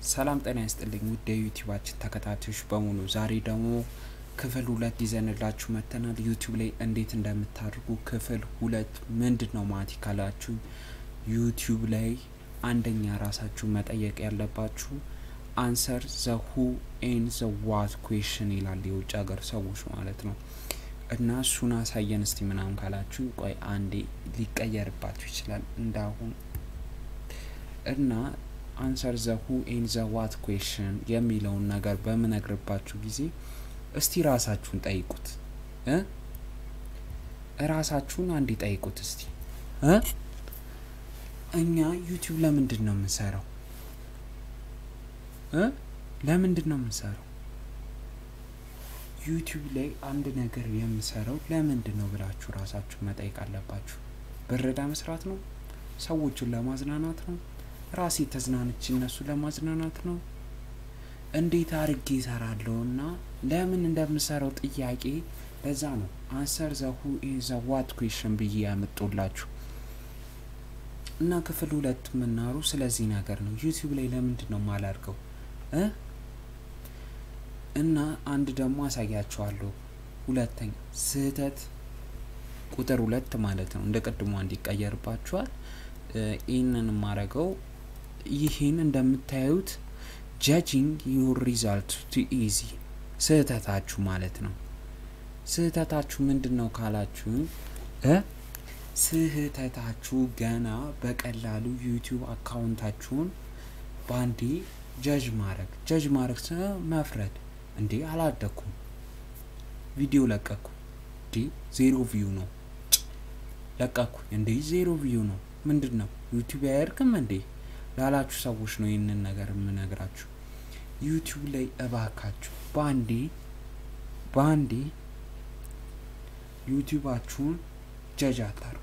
ሰላም ጤና ይስጥልኝ ውድ የዩቲዩባችን ተከታታዮች በሙሉ ዛሬ ደግሞ ክፍል ሁለት ይዘንላችሁ መጥተናል። ዩቲዩብ ላይ እንዴት እንደምታደርጉ ክፍል ሁለት ምንድን ነው ማለት ካላችሁ ዩቲዩብ ላይ አንደኛ ራሳችሁ መጠየቅ ያለባችሁ አንሰር ዘ ሁ ኤን ዘ ዋት ኩዌሽን ይላል የውጭ ሀገር ሰዎች ማለት ነው። እና እሱን አሳየን እስቲ ምናምን ካላችሁ ቆይ አንዴ ሊቀየርባችሁ ይችላል እንዳሁን እና አንሰር ዘ ሁ ኤን ዘ ዋት ኩዌሽን የሚለውን ነገር በምነግርባችሁ ጊዜ እስቲ ራሳችሁን ጠይቁት እ ራሳችሁን አንዴ ጠይቁት እስቲ እ እኛ ዩቲዩብ ለምንድን ነው የምንሰራው እ ለምንድን ነው የምንሰራው ዩቲዩብ ላይ አንድ ነገር የምሰራው ለምንድን ነው ብላችሁ ራሳችሁ መጠየቅ አለባችሁ። ብረዳ መስራት ነው? ሰዎችን ለማዝናናት ነው? ራሴ ተዝናንች እነሱ ለማዝናናት ነው? እንዴት አርጌ ይሰራለሁ እና ለምን እንደምሰራው ጥያቄ ለዛ ነው አንሰር ዘ ሁ ዘ ዋት ኩዌሽን ብዬ ያመጡላችሁ እና ክፍል ሁለት የምናሩ ስለዚህ ነገር ነው። ዩቲዩብ ላይ ለምንድን ነው ማላርገው እ እና አንድ ደግሞ አሳያችኋለሁ። ሁለተኛ ስህተት ቁጥር ሁለት ማለት ነው። እንደ ቅድሞ እንዲቀየርባችኋል። ይህንን የማረገው ይህን እንደምታዩት ጃጂንግ ዩር ሪዛልት ቱ ኢዚ ስህተታችሁ ማለት ነው። ስህተታችሁ ምንድን ነው ካላችሁ እ ስህተታችሁ ገና በቀላሉ ዩቲዩብ አካውንታችሁን በአንዴ ጀጅ ማድረግ ጀጅ ማድረግ መፍረድ እንዴ አላደኩም ቪዲዮ ለቀኩ እንዴ ዜሮ ቪው ነው ለቀኩ እንዴ ዜሮ ቪው ነው ምንድን ነው ዩቲዩብ አያደርግም እንዴ ላላችሁ ሰዎች ነው ይህንን ነገር የምነግራችሁ ዩቲዩብ ላይ እባካችሁ በአንዴ በአንዴ ዩቲዩባችሁን ጀጅ አታርጉ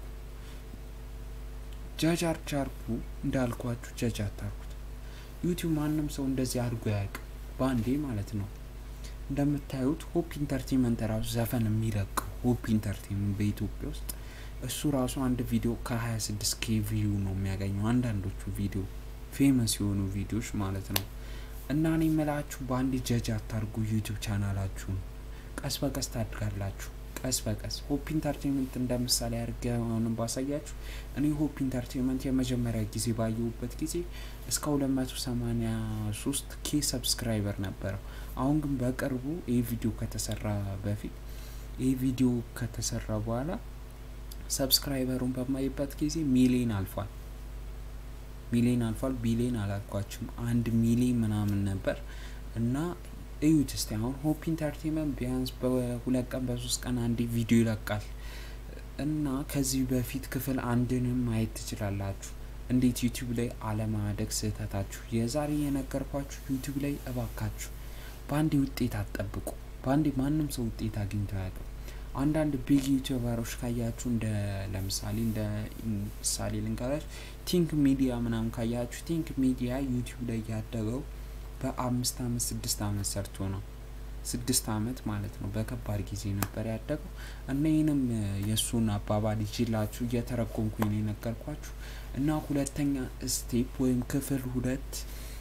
ጀጅ አርቻርኩ እንዳልኳችሁ ጀጅ አታርጉት ዩቲዩብ ማንም ሰው እንደዚህ አድርጎ ያውቅ በአንዴ ማለት ነው እንደምታዩት ሆፕ ኢንተርቴንመንት ራሱ ዘፈን የሚለቀው ሆፕ ኢንተርቴንመንት በኢትዮጵያ ውስጥ እሱ ራሱ አንድ ቪዲዮ ከ26 ኬ ቪዩ ነው የሚያገኘው አንዳንዶቹ ቪዲዮ ፌመስ የሆኑ ቪዲዮዎች ማለት ነው እና እኔ የምላችሁ በአንድ ጀጅ አታርጉ ዩቲዩብ ቻናላችሁን ቀስ በቀስ ታድጋላችሁ ቀስ በቀስ ሆፕ ኢንተርቴንመንት እንደ ምሳሌ አድርጌ አሁንም ባሳያችሁ እኔ ሆፕ ኢንተርቴንመንት የመጀመሪያ ጊዜ ባየሁበት ጊዜ እስከ ሁለት መቶ ሰማኒያ ሶስት ኬ ሰብስክራይበር ነበረው አሁን ግን በቅርቡ ይህ ቪዲዮ ከተሰራ በፊት ይህ ቪዲዮ ከተሰራ በኋላ ሰብስክራይበሩን በማይበት ጊዜ ሚሊዮን አልፏል ሚሊዮን አልፏል ቢሊዮን አላልኳችሁም አንድ ሚሊዮን ምናምን ነበር እና እዩት እስቲ አሁን ሆፕ ኢንተርቴንመንት ቢያንስ በሁለት ቀን በሶስት ቀን አንድ ቪዲዮ ይለቃል እና ከዚህ በፊት ክፍል አንድንም ማየት ትችላላችሁ እንዴት ዩቲዩብ ላይ አለማደግ ስህተታችሁ የዛሬ የነገርኳችሁ ዩቲዩብ ላይ እባካችሁ በአንዴ ውጤት አትጠብቁ በአንዴ ማንም ሰው ውጤት አግኝቶ አያውቅም አንዳንድ ቢግ ዩቲዩበሮች ካያችሁ እንደ ለምሳሌ እንደ ምሳሌ ልንገራችሁ ቲንክ ሚዲያ ምናምን ካያችሁ ቲንክ ሚዲያ ዩቲዩብ ላይ ያደገው በአምስት አመት ስድስት አመት ሰርቶ ነው ስድስት አመት ማለት ነው በከባድ ጊዜ ነበር ያደገው እና ይህንም የእሱን አባባል ይችላችሁ እየተረጎምኩኝ ነው የነገርኳችሁ እና ሁለተኛ ስቴፕ ወይም ክፍል ሁለት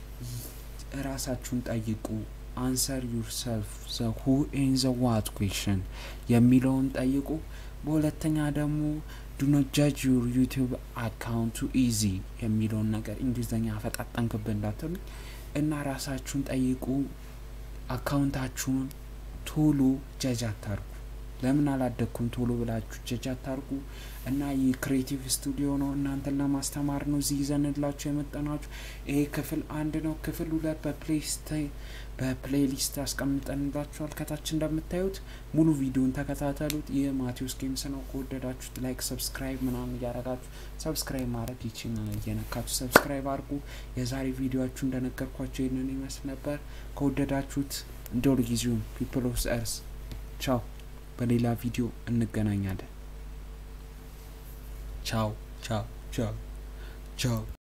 ራሳችሁን ጠይቁ አንሰር ዩርሰልፍ ዘ ሁ ኤን ዘ ዋት ኩዌሽን የሚለውን ጠይቁ በሁለተኛ ደግሞ ዱኖት ጃጅ ዩር ዩቲዩብ አካውንቱ ኢዚ የሚለውን ነገር እንግሊዝኛ ፈጣጠንክብ እንዳትሉ እና ራሳችሁን ጠይቁ አካውንታችሁን ቶሎ ጀጅ አታርጉ ለምን አላደግኩም ቶሎ ብላችሁ ጀጅ አታርጉ እና ይህ ክሬቲቭ ስቱዲዮ ነው እናንተን ለማስተማር ነው እዚህ ይዘንላችሁ የመጠናችሁ ይሄ ክፍል አንድ ነው ክፍል ሁለት በፕሌሊስት አስቀምጠንላችኋል ከታች እንደምታዩት ሙሉ ቪዲዮን ተከታተሉት ይህ ማቴዎስ ጌምስ ነው ከወደዳችሁት ላይክ ሰብስክራይብ ምናምን እያረጋችሁ ሰብስክራይብ ማድረግ ይችን እየነካችሁ ሰብስክራይብ አድርጉ የዛሬ ቪዲዮችሁ እንደነገርኳቸው ይህንን ይመስል ነበር ከወደዳችሁት እንደ ሁልጊዜውም ፒፕል ኦፍ እርስ ቻው በሌላ ቪዲዮ እንገናኛለን ቻው ቻው ቻው ቻው